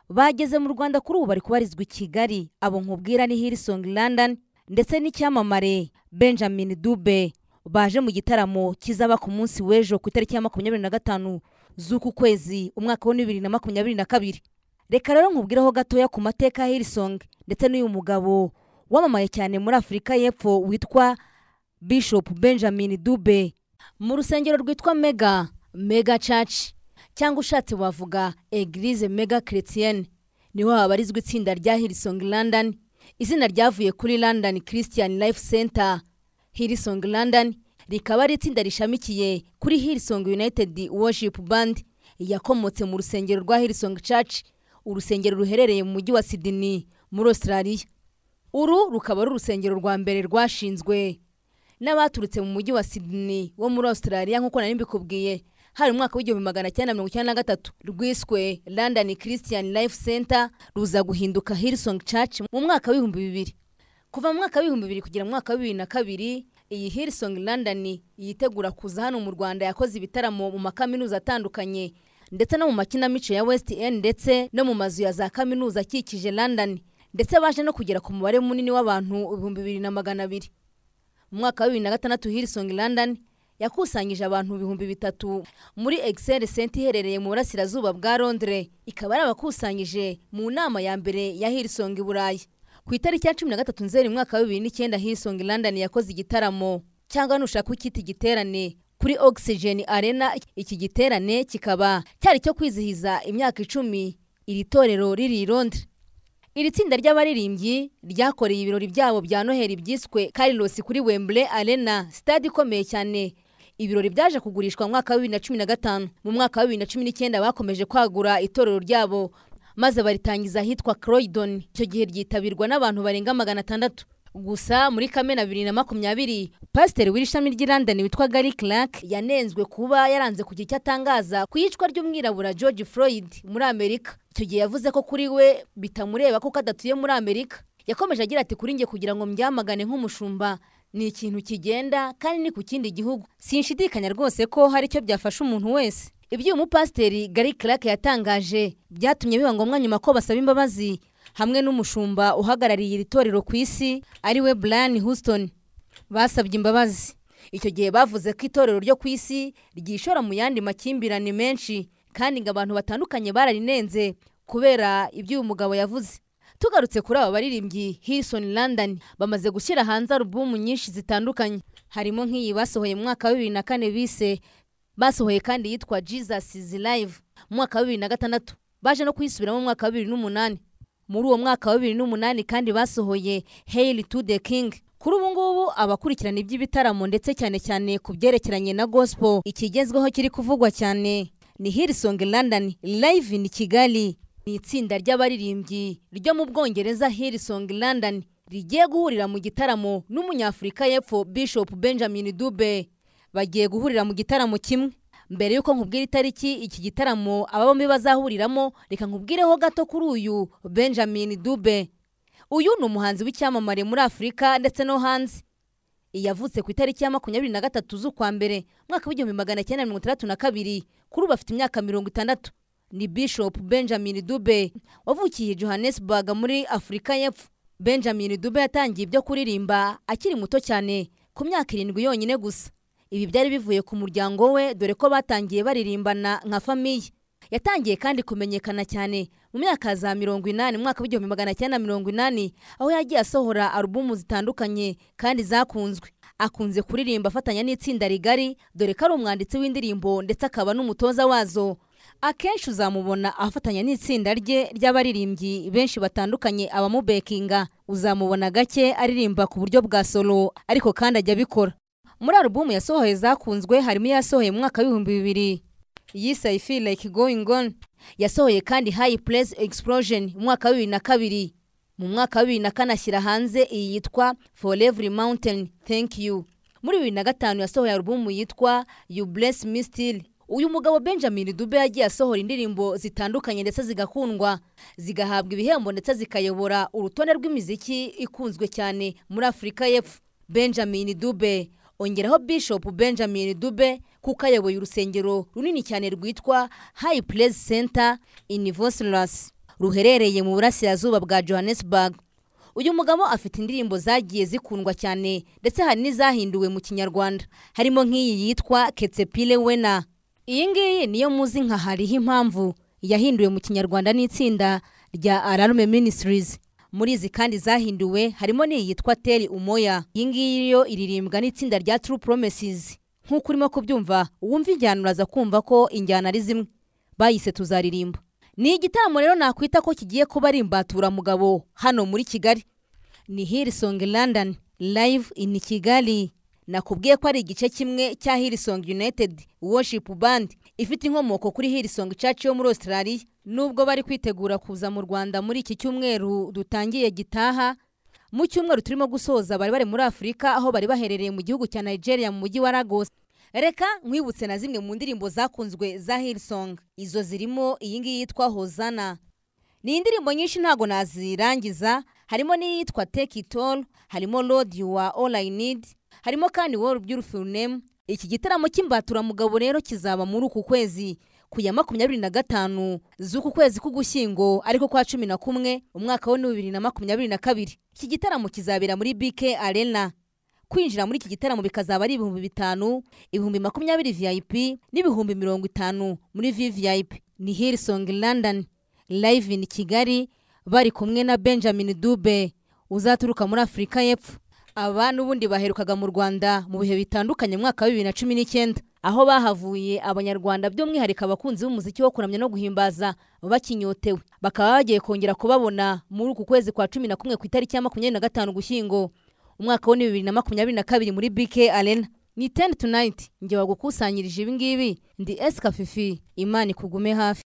bageze mu rwanda kuri ubu bari kubarizwa i kigali abo nkubwira ni hirisong london ndetse n'icyamamare benjamin dube baje mu gitaramo kizaba ku munsi w'ejo ku itariki ya makumyabiri na gatanu z'uku kwezi umwaka wa bibiri na makumyabiri na kabiri reka rero nkubwireho gatoya ku mateka ya hirisong ndetse n'uyu mugabo wamamaye cyane muri afurika y'epfo witwa bishop benjamin dube mu rusengero rwitwa mega mega church cyangwa ushatse wavuga eglise mega chrétienne niho habarizwa itsinda rya hirisong london izina ryavuye kuri london christian life center hirisong london rikaba ari itsinda rishamikiye kuri hirisong united worship band yakomotse mu rusengero rwa hirisong church urusengero ruherereye mu mujyi wa sydney muri australia uru rukaba ari urusengero rwa mbere rwashinzwe n'abaturutse mu mujyi wa sydney wo muri australia nk'uko nari mbikubwiye hari mu mwaka w'igihumbi magana cyenda mirongo icyenda na gatatu rwiswe london christian life center ruza guhinduka hirisong church mu mwaka w'ibihumbi bibiri kuva mu mwaka w'ibihumbi bibiri kugera mu mwaka wa bibiri na kabiri iyi hirisong london yitegura kuza hano mu rwanda yakoze ibitaramo mu makaminuza atandukanye ndetse no mu makinamico ya west end ndetse no mu mazu ya za kaminuza akikije london ndetse baje no kugera ku mubare munini w'abantu ibihumbi bibiri na magana abiri mu mwaka wa bibiri na gatandatu hirisong london yakusanyije abantu ibihumbi bitatu muri excel center iherereye mu burasirazuba bwa londres ikaba ari abakusanyije mu nama ya mbere ya hirisong i burayi ku itariki ya cumi na gatatu nzeri mwaka wa bibiri n'icyenda hirisong london yakoze igitaramo cyangwa nushaka ukita igiterane kuri oxygen arena iki giterane kikaba cyari cyo kwizihiza imyaka icumi iri torero riri i londres iri tsinda ry'abaririmbyi ryakoreye ibirori byabo bya noheli byiswe karirosi kuri wemble arena sitade ikomeye cyane ibirori byaje kugurishwa mu mwaka wa bibiri na cumi na gatanu mu mwaka wa bibiri na cumi n'icyenda bakomeje kwagura itorero ryabo maze baritangiza ahitwa croydon icyo gihe ryitabirwa n'abantu barenga magana atandatu gusa muri kamena bibiri na makumyabiri pasiteri w'ishami ry'i london witwa gary clark yanenzwe kuba yaranze kugira icyo atangaza ku iyicwa ry'umwirabura george floyd muri amerika icyo gihe yavuze ko kuri we bitamureba kuko adatuye muri amerika yakomeje agira ati kuri njye kugira ngo mbyamagane nk'umushumba ni ikintu kigenda kandi ni ku kindi gihugu sinshidikanya rwose ko hari icyo byafasha umuntu wese ibyo uyu mupasiteri gary clark yatangaje byatumye biba ngombwa nyuma ko basaba imbabazi hamwe n'umushumba uhagarariye iri torero ku isi ariwe Brian Houston basabye imbabazi icyo gihe bavuze ko itorero ryo ku isi ryishora mu yandi makimbirane menshi kandi ngo abantu batandukanye bararinenze kubera ibyo uyu mugabo yavuze tugarutse kuri aba baririmbyi Hilson London bamaze gushyira hanze alubumu nyinshi zitandukanye harimo nk'iyi basohoye mu mwaka wa bibiri na kane bise basohoye kandi yitwa Jesus is live mu mwaka wa bibiri na gatandatu baje no kuyisubiramo mu mwaka wa bibiri n'umunani muri uwo mwaka wa bibiri n'umunani kandi basohoye heyiri tu de kingi kuri ubu ngubu abakurikirana iby'ibitaramo ndetse cyane cyane ku byerekeranye na gospel ikigezweho kiri kuvugwa cyane ni hirisongi london live ni kigali ni itsinda ry'abaririmbyi ryo mu bwongereza hirisongi london rigiye guhurira mu gitaramo n'umunyafurika y'epfo bishop benjamin dube bagiye guhurira mu gitaramo kimwe mbere y'uko nkubwira itariki iki gitaramo aba bombi bazahuriramo reka nkubwireho gato kuri uyu benjamin dube uyu ni umuhanzi w'icyamamare muri afurika ndetse no hanze yavutse ku itariki ya makumyabiri na gatatu z'ukwa mbere mwaka w'igihumbi magana cyenda mirongo itandatu na kabiri kuri ubu afite imyaka mirongo itandatu ni bishop benjamin dube wavukiye johannesburg muri afurika y'epfo benjamin dube yatangiye ibyo kuririmba akiri muto cyane ku myaka irindwi yonyine gusa ibi byari bivuye ku muryango we dore ko batangiye baririmbana nka famiye yatangiye kandi kumenyekana cyane mu myaka za mirongo inani mu mwaka w'igihumbi magana cyenda mirongo inani aho yagiye asohora alubumu zitandukanye kandi zakunzwe akunze kuririmba afatanya n'itsinda rigari dore ko ari umwanditsi w'indirimbo ndetse akaba n'umutoza wazo akenshi uzamubona afatanya n'itsinda rye ry'abaririmbyi benshi batandukanye abamubekinga uzamubona gake aririmba ku buryo bwa solo ariko kandi ajya abikora muri alubumu yasohoye zakunzwe harimo iyasohoye mu mwaka w'ibihumbi bibiri yise i feel like going on yasohoye kandi high place explosion mu mwaka wa bibiri na kabiri mu mwaka wa bibiri na kane ashyira hanze iyi yitwa for every mountain thank you muri bibiri na gatanu yasohoye alubumu yitwa you bless me still uyu mugabo benjamin dube yagiye asohora indirimbo zitandukanye ndetse zigakundwa zigahabwa ibihembo ndetse zikayobora urutonde rw'imiziki ikunzwe cyane muri afurika y'epfo benjamin dube ongeraho bishop benjamin dube kuko ayoboye urusengero runini cyane rwitwa high place center in voslers ruherereye mu burasirazuba bwa johannesburg uyu mugabo afite indirimbo zagiye zikundwa cyane ndetse hari n'izahinduwe mu kinyarwanda harimo nk'iyi yitwa ketsepile wena iyi ngiyi niyo muzi nka hariho impamvu yahinduwe mu kinyarwanda n'itsinda rya ararume ministries muri izi kandi zahinduwe harimo n'iyi yitwa teri umoya iyi ngiyi yo iririmbwa n'itsinda rya true promises nk'uko urimo kubyumva wumva injyana uraza kumva ko injyana ari zimwe bayise tuzaririmba ni igitaramo rero nakwita ko kigiye kuba ari imbaturamugabo hano muri kigali ni Hillsong London live in Kigali nakubwiye ko ari igice kimwe cya Hillsong United Worship Band ifite inkomoko kuri Hillsong Church yo muri Australia nubwo bari kwitegura kuza mu Rwanda muri iki cyumweru dutangiye gitaha mu cyumweru turimo gusoza bari bari muri Afurika aho bari baherereye mu gihugu cya Nigeria mu mujyi wa Lagos reka nkwibutse na zimwe mu ndirimbo zakunzwe za Hillsong izo zirimo iyi ngiyi yitwa Hozana ni indirimbo nyinshi ntago nazirangiza harimo n'iyitwa take it all harimo lord you are all i need harimo kandi world beautiful name iki gitaramo cy'imbaturamugabo rero kizaba muri uku kwezi ku ya makumyabiri na gatanu z'uku kwezi k'ugushyingo ariko kwa cumi na kumwe umwaka wa bibiri na makumyabiri na kabiri iki gitaramo kizabera muri bk arena kwinjira muri iki gitaramo bikazaba ari ibihumbi bitanu ibihumbi makumyabiri vip n'ibihumbi mirongo itanu muri vvip ni hillsong london live in kigali bari kumwe na benjamin dube uzaturuka muri afurika y'epfo aba n'ubundi baherukaga mu rwanda mu bihe bitandukanye mu mwaka wa bibiri na cumi n'icyenda aho bahavuye abanyarwanda by'umwihariko abakunzi b'umuziki wo kuramya no guhimbaza bakinyotewe bakaba bagiye kongera kubabona muri uku kwezi kwa cumi na kumwe ku itariki ya makumyabiri na gatanu gushyingo umwaka wa bibiri na makumyabiri na kabiri muri bk arena ni teni tunayiti njye wagukusanyirije ibi ngibi ndi esika fifi imana ikugume hafi